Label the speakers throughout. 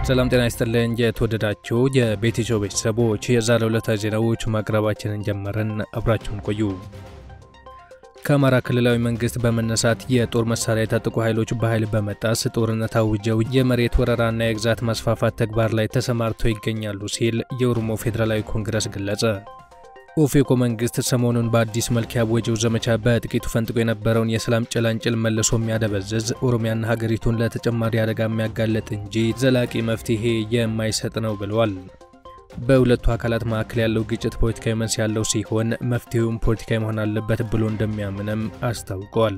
Speaker 1: ሰላም ጤና ይስጥልኝ። የተወደዳችሁ የቤቲሾ ቤተሰቦች የዛሬ ዕለታዊ ዜናዎች ማቅረባችንን ጀመርን። አብራችሁን ቆዩ። ከአማራ ክልላዊ መንግስት በመነሳት የጦር መሳሪያ የታጠቁ ኃይሎች በኃይል በመጣስ ጦርነት አውጀው የመሬት ወረራና የግዛት ማስፋፋት ተግባር ላይ ተሰማርተው ይገኛሉ ሲል የኦሮሞ ፌዴራላዊ ኮንግረስ ገለጸ። ኦፌኮ መንግስት ሰሞኑን በአዲስ መልክ ያወጀው ዘመቻ በጥቂቱ ፈንጥቆ የነበረውን የሰላም ጭላንጭል መልሶ የሚያደበዝዝ ኦሮሚያና ሀገሪቱን ለተጨማሪ አደጋ የሚያጋለጥ እንጂ ዘላቂ መፍትሄ የማይሰጥ ነው ብለዋል። በሁለቱ አካላት መካከል ያለው ግጭት ፖለቲካዊ መንስ ያለው ሲሆን መፍትሄውም ፖለቲካዊ መሆን አለበት ብሎ እንደሚያምንም አስታውቀዋል።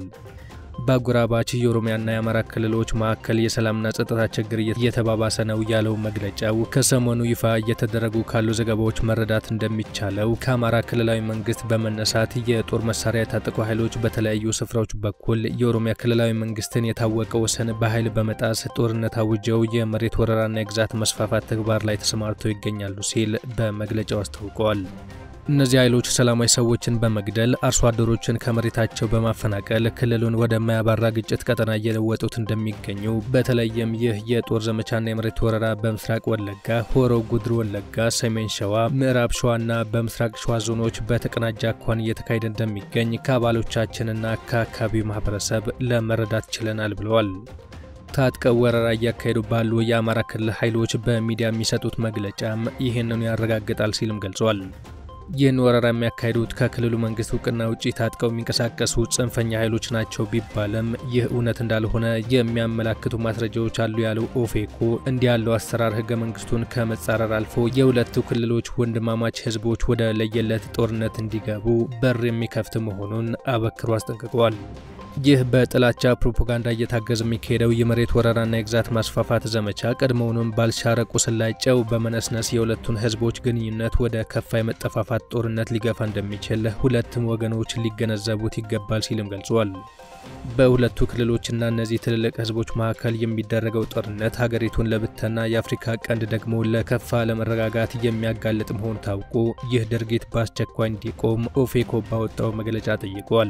Speaker 1: በአጎራባች የኦሮሚያና የአማራ ክልሎች መካከል የሰላምና ጸጥታ ችግር እየተባባሰ ነው ያለው መግለጫው ከሰሞኑ ይፋ እየተደረጉ ካሉ ዘገባዎች መረዳት እንደሚቻለው ከአማራ ክልላዊ መንግስት በመነሳት የጦር መሳሪያ የታጠቁ ኃይሎች በተለያዩ ስፍራዎች በኩል የኦሮሚያ ክልላዊ መንግስትን የታወቀ ወሰን በኃይል በመጣስ ጦርነት አውጀው የመሬት ወረራና የግዛት መስፋፋት ተግባር ላይ ተሰማርተው ይገኛሉ ሲል በመግለጫው አስታውቀዋል። እነዚህ ኃይሎች ሰላማዊ ሰዎችን በመግደል አርሶ አደሮችን ከመሬታቸው በማፈናቀል ክልሉን ወደማያባራ ግጭት ቀጠና እየለወጡት እንደሚገኙ በተለይም ይህ የጦር ዘመቻና የመሬት ወረራ በምስራቅ ወለጋ፣ ሆሮ ጉድሩ ወለጋ፣ ሰሜን ሸዋ፣ ምዕራብ ሸዋና በምስራቅ ሸዋ ዞኖች በተቀናጀ አኳን እየተካሄደ እንደሚገኝ ከአባሎቻችንና ከአካባቢው ማህበረሰብ ለመረዳት ችለናል ብለዋል። ታጥቀው ወረራ እያካሄዱ ባሉ የአማራ ክልል ኃይሎች በሚዲያ የሚሰጡት መግለጫም ይህንኑ ያረጋግጣል ሲልም ገልጿል። ይህን ወረራ የሚያካሂዱት ከክልሉ መንግስት እውቅና ውጪ ታጥቀው የሚንቀሳቀሱ ጽንፈኛ ኃይሎች ናቸው ቢባልም ይህ እውነት እንዳልሆነ የሚያመላክቱ ማስረጃዎች አሉ ያለው ኦፌኮ እንዲህ ያለው አሰራር ህገ መንግስቱን ከመጻረር አልፎ የሁለቱ ክልሎች ወንድማማች ህዝቦች ወደ ለየለት ጦርነት እንዲገቡ በር የሚከፍት መሆኑን አበክሮ አስጠንቅቀዋል። ይህ በጥላቻ ፕሮፓጋንዳ እየታገዘ የሚካሄደው የመሬት ወረራና የግዛት ማስፋፋት ዘመቻ ቀድሞውንም ባልሻረ ቁስል ላይ ጨው በመነስነስ የሁለቱን ህዝቦች ግንኙነት ወደ ከፋ የመጠፋፋት ጦርነት ሊገፋ እንደሚችል ሁለቱም ወገኖች ሊገነዘቡት ይገባል ሲልም ገልጿል። በሁለቱ ክልሎችና እነዚህ ትልልቅ ህዝቦች መካከል የሚደረገው ጦርነት ሀገሪቱን ለብተና የአፍሪካ ቀንድ ደግሞ ለከፋ ለመረጋጋት የሚያጋልጥ መሆኑ ታውቆ ይህ ድርጊት በአስቸኳይ እንዲቆም ኦፌኮ ባወጣው መግለጫ ጠይቋል።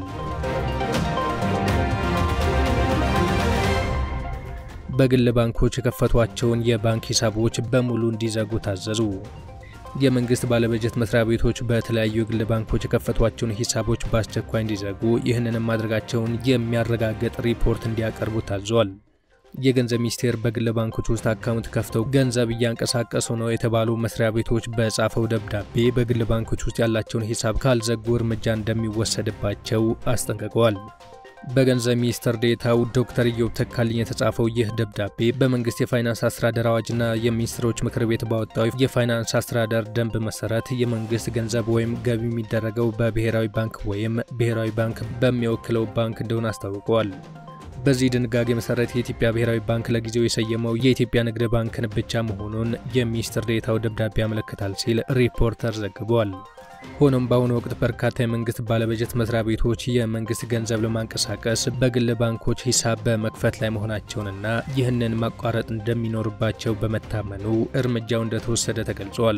Speaker 1: በግል ባንኮች የከፈቷቸውን የባንክ ሂሳቦች በሙሉ እንዲዘጉ ታዘዙ። የመንግስት ባለበጀት መስሪያ ቤቶች በተለያዩ የግል ባንኮች የከፈቷቸውን ሂሳቦች በአስቸኳይ እንዲዘጉ ይህንንም ማድረጋቸውን የሚያረጋግጥ ሪፖርት እንዲያቀርቡ ታዟል። የገንዘብ ሚኒስቴር በግል ባንኮች ውስጥ አካውንት ከፍተው ገንዘብ እያንቀሳቀሱ ነው የተባሉ መስሪያ ቤቶች በጻፈው ደብዳቤ በግል ባንኮች ውስጥ ያላቸውን ሂሳብ ካልዘጉ እርምጃ እንደሚወሰድባቸው አስጠንቅቀዋል። በገንዘብ ሚኒስትር ዴኤታው ዶክተር ኢዮብ ተካልኝ የተጻፈው ይህ ደብዳቤ በመንግስት የፋይናንስ አስተዳደር አዋጅና የሚኒስትሮች ምክር ቤት ባወጣው የፋይናንስ አስተዳደር ደንብ መሰረት የመንግስት ገንዘብ ወይም ገቢ የሚደረገው በብሔራዊ ባንክ ወይም ብሔራዊ ባንክ በሚወክለው ባንክ እንደሆነ አስታውቀዋል። በዚህ ድንጋጌ መሰረት የኢትዮጵያ ብሔራዊ ባንክ ለጊዜው የሰየመው የኢትዮጵያ ንግድ ባንክን ብቻ መሆኑን የሚኒስትር ዴኤታው ደብዳቤ ያመለክታል ሲል ሪፖርተር ዘግቧል። ሆኖም በአሁኑ ወቅት በርካታ የመንግስት ባለበጀት መስሪያ ቤቶች የመንግስት ገንዘብ ለማንቀሳቀስ በግል ባንኮች ሂሳብ በመክፈት ላይ መሆናቸውንና ይህንን ማቋረጥ እንደሚኖርባቸው በመታመኑ እርምጃው እንደተወሰደ ተገልጿል።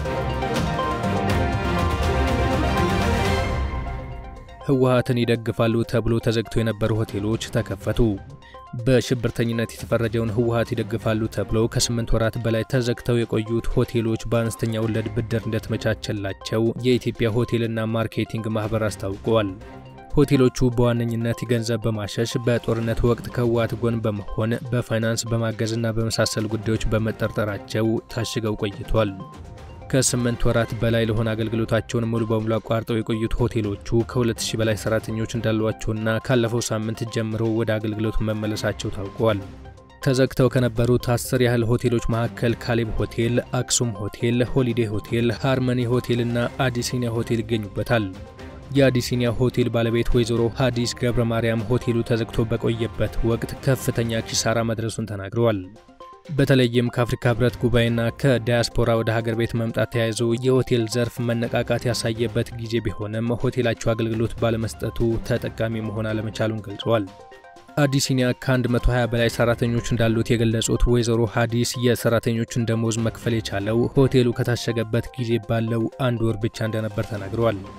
Speaker 1: ህወሓትን ይደግፋሉ ተብሎ ተዘግተው የነበሩ ሆቴሎች ተከፈቱ። በሽብርተኝነት የተፈረጀውን ህወሓት ይደግፋሉ ተብለው ከስምንት ወራት በላይ ተዘግተው የቆዩት ሆቴሎች በአነስተኛ ወለድ ብድር እንደተመቻቸላቸው የኢትዮጵያ ሆቴልና ማርኬቲንግ ማህበር አስታውቀዋል። ሆቴሎቹ በዋነኝነት ገንዘብ በማሸሽ በጦርነት ወቅት ከህወሓት ጎን በመሆን በፋይናንስ በማገዝና በመሳሰሉ ጉዳዮች በመጠርጠራቸው ታሽገው ቆይቷል። ከስምንት ወራት በላይ ለሆነ አገልግሎታቸውን ሙሉ በሙሉ አቋርጠው የቆዩት ሆቴሎቹ ከ2000 በላይ ሰራተኞች እንዳሏቸውና ካለፈው ሳምንት ጀምሮ ወደ አገልግሎት መመለሳቸው ታውቋል። ተዘግተው ከነበሩት አስር ያህል ሆቴሎች መካከል ካሌብ ሆቴል፣ አክሱም ሆቴል፣ ሆሊዴ ሆቴል፣ ሃርመኒ ሆቴልና አዲሲኒያ ሆቴል ይገኙበታል። የአዲሲኒያ ሆቴል ባለቤት ወይዘሮ ሀዲስ ገብረ ማርያም ሆቴሉ ተዘግቶ በቆየበት ወቅት ከፍተኛ ኪሳራ መድረሱን ተናግረዋል። በተለይም ከአፍሪካ ህብረት ጉባኤና ከዳያስፖራ ወደ ሀገር ቤት መምጣት ተያይዞ የሆቴል ዘርፍ መነቃቃት ያሳየበት ጊዜ ቢሆንም ሆቴላቸው አገልግሎት ባለመስጠቱ ተጠቃሚ መሆን አለመቻሉን ገልጸዋል። አዲሲኒያ ከ120 በላይ ሰራተኞች እንዳሉት የገለጹት ወይዘሮ ሀዲስ የሰራተኞቹን ደሞዝ መክፈል የቻለው ሆቴሉ ከታሸገበት ጊዜ ባለው አንድ ወር ብቻ እንደነበር ተናግረዋል።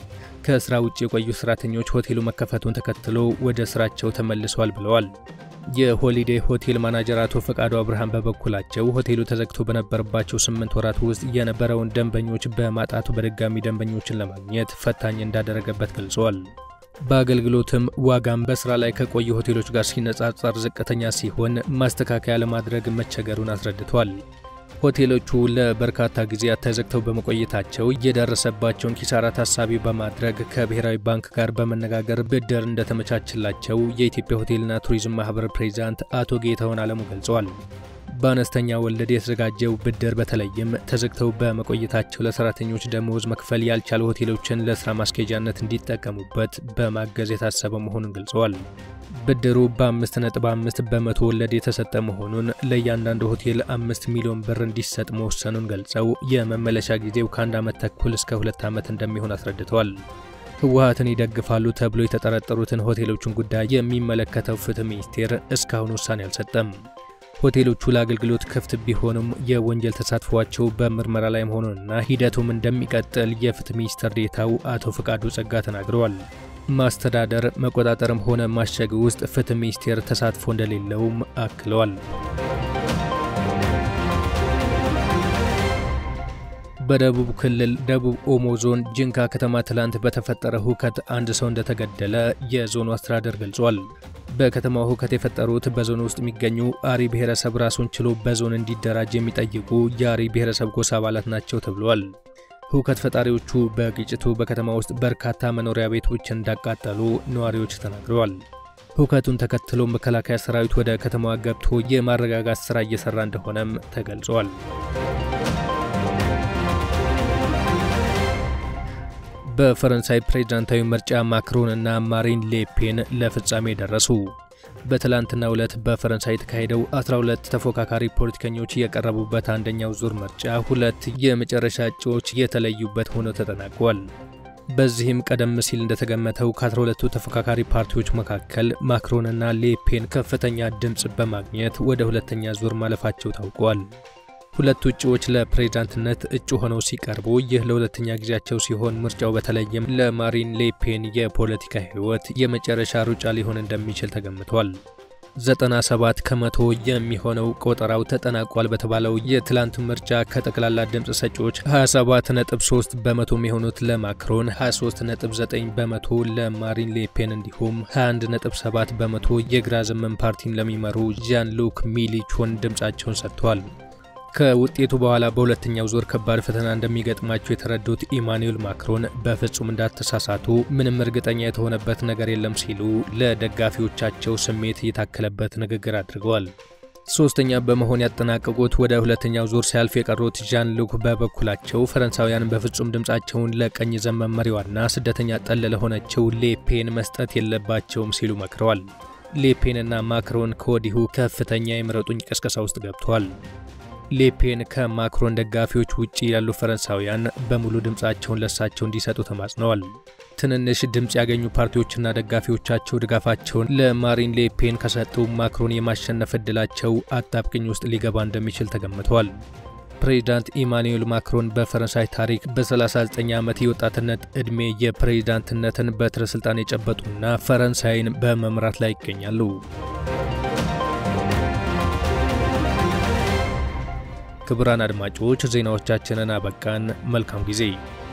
Speaker 1: ከስራ ውጭ የቆዩ ሰራተኞች ሆቴሉ መከፈቱን ተከትሎ ወደ ስራቸው ተመልሰዋል ብለዋል። የሆሊዴይ ሆቴል ማናጀር አቶ ፈቃዱ አብርሃም በበኩላቸው ሆቴሉ ተዘግቶ በነበረባቸው ስምንት ወራት ውስጥ የነበረውን ደንበኞች በማጣቱ በድጋሚ ደንበኞችን ለማግኘት ፈታኝ እንዳደረገበት ገልጸዋል። በአገልግሎትም ዋጋም በስራ ላይ ከቆዩ ሆቴሎች ጋር ሲነጻጸር ዝቅተኛ ሲሆን ማስተካከያ ለማድረግ መቸገሩን አስረድቷል። ሆቴሎቹ ለበርካታ ጊዜያት ተዘግተው በመቆየታቸው የደረሰባቸውን ኪሳራ ታሳቢ በማድረግ ከብሔራዊ ባንክ ጋር በመነጋገር ብድር እንደተመቻችላቸው የኢትዮጵያ ሆቴልና ቱሪዝም ማህበር ፕሬዚዳንት አቶ ጌታሁን አለሙ ገልጸዋል። በአነስተኛ ወለድ የተዘጋጀው ብድር በተለይም ተዘግተው በመቆየታቸው ለሰራተኞች ደመወዝ መክፈል ያልቻሉ ሆቴሎችን ለስራ ማስኬጃነት እንዲጠቀሙበት በማገዝ የታሰበ መሆኑን ገልጸዋል። ብድሩ በ5.5 በመቶ ወለድ የተሰጠ መሆኑን ለእያንዳንዱ ሆቴል አምስት ሚሊዮን ብር እንዲሰጥ መወሰኑን ገልጸው የመመለሻ ጊዜው ከአንድ ዓመት ተኩል እስከ ሁለት ዓመት እንደሚሆን አስረድተዋል። ህወሓትን ይደግፋሉ ተብሎ የተጠረጠሩትን ሆቴሎቹን ጉዳይ የሚመለከተው ፍትህ ሚኒስቴር እስካሁን ውሳኔ አልሰጠም። ሆቴሎቹ ለአገልግሎት ክፍት ቢሆኑም የወንጀል ተሳትፏቸው በምርመራ ላይ መሆኑንና ሂደቱም እንደሚቀጥል የፍትህ ሚኒስትር ዴኤታው አቶ ፍቃዱ ጸጋ ተናግረዋል። ማስተዳደር መቆጣጠርም ሆነ ማሸግ ውስጥ ፍትህ ሚኒስቴር ተሳትፎ እንደሌለውም አክለዋል። በደቡብ ክልል ደቡብ ኦሞ ዞን ጅንካ ከተማ ትላንት በተፈጠረ ሁከት አንድ ሰው እንደተገደለ የዞኑ አስተዳደር ገልጿል። በከተማው ሁከት የፈጠሩት በዞኑ ውስጥ የሚገኙ አሪ ብሔረሰብ ራሱን ችሎ በዞን እንዲደራጅ የሚጠይቁ የአሪ ብሔረሰብ ጎሳ አባላት ናቸው ተብሏል። ሁከት ፈጣሪዎቹ በግጭቱ በከተማ ውስጥ በርካታ መኖሪያ ቤቶችን እንዳቃጠሉ ነዋሪዎች ተናግረዋል። ሁከቱን ተከትሎ መከላከያ ሰራዊት ወደ ከተማዋ ገብቶ የማረጋጋት ሥራ እየሠራ እንደሆነም ተገልጿል። በፈረንሳይ ፕሬዝዳንታዊ ምርጫ ማክሮን እና ማሪን ሌፔን ለፍጻሜ ደረሱ። በትላንትናው ዕለት በፈረንሳይ የተካሄደው 12 ተፎካካሪ ፖለቲከኞች የቀረቡበት አንደኛው ዙር ምርጫ ሁለት የመጨረሻ እጩዎች የተለዩበት ሆኖ ተጠናቋል። በዚህም ቀደም ሲል እንደተገመተው ከ12ቱ ተፎካካሪ ፓርቲዎች መካከል ማክሮንና ሌፔን ከፍተኛ ድምፅ በማግኘት ወደ ሁለተኛ ዙር ማለፋቸው ታውቋል። ሁለቱ እጩዎች ለፕሬዝዳንትነት እጩ ሆነው ሲቀርቡ ይህ ለሁለተኛ ጊዜያቸው ሲሆን ምርጫው በተለይም ለማሪን ሌፔን የፖለቲካ ሕይወት የመጨረሻ ሩጫ ሊሆን እንደሚችል ተገምቷል። 97 ከመቶ የሚሆነው ቆጠራው ተጠናቋል በተባለው የትላንት ምርጫ ከጠቅላላ ድምፅ ሰጪዎች 27.3 በመቶ የሚሆኑት ለማክሮን፣ 23.9 በመቶ ለማሪን ሌፔን እንዲሁም 21.7 በመቶ የግራ ዘመን ፓርቲን ለሚመሩ ዣን ሉክ ሚሊቾን ድምፃቸውን ሰጥቷል። ከውጤቱ በኋላ በሁለተኛው ዙር ከባድ ፈተና እንደሚገጥማቸው የተረዱት ኢማኑኤል ማክሮን በፍጹም እንዳተሳሳቱ ምንም እርግጠኛ የተሆነበት ነገር የለም ሲሉ ለደጋፊዎቻቸው ስሜት የታከለበት ንግግር አድርገዋል። ሶስተኛ በመሆን ያጠናቀቁት ወደ ሁለተኛው ዙር ሲያልፍ የቀሩት ዣን ሉክ በበኩላቸው ፈረንሳውያን በፍጹም ድምፃቸውን ለቀኝ ዘመን መሪዋና ስደተኛ ጠል ለሆነችው ሌፔን መስጠት የለባቸውም ሲሉ መክረዋል። ሌፔንና ማክሮን ከወዲሁ ከፍተኛ የምረጡኝ ቅስቀሳ ውስጥ ገብተዋል። ሌፔን ከማክሮን ደጋፊዎች ውጪ ያሉ ፈረንሳውያን በሙሉ ድምፃቸውን ለሳቸው እንዲሰጡ ተማጽነዋል። ትንንሽ ድምፅ ያገኙ ፓርቲዎችና ደጋፊዎቻቸው ድጋፋቸውን ለማሪን ሌፔን ከሰጡ ማክሮን የማሸነፍ ዕድላቸው አጣብቅኝ ውስጥ ሊገባ እንደሚችል ተገምቷል። ፕሬዚዳንት ኢማኑኤል ማክሮን በፈረንሳይ ታሪክ በ39 ዓመት የወጣትነት ዕድሜ የፕሬዚዳንትነትን በትረ ስልጣን የጨበጡና ፈረንሳይን በመምራት ላይ ይገኛሉ። ክቡራን አድማጮች ዜናዎቻችንን አበቃን። መልካም ጊዜ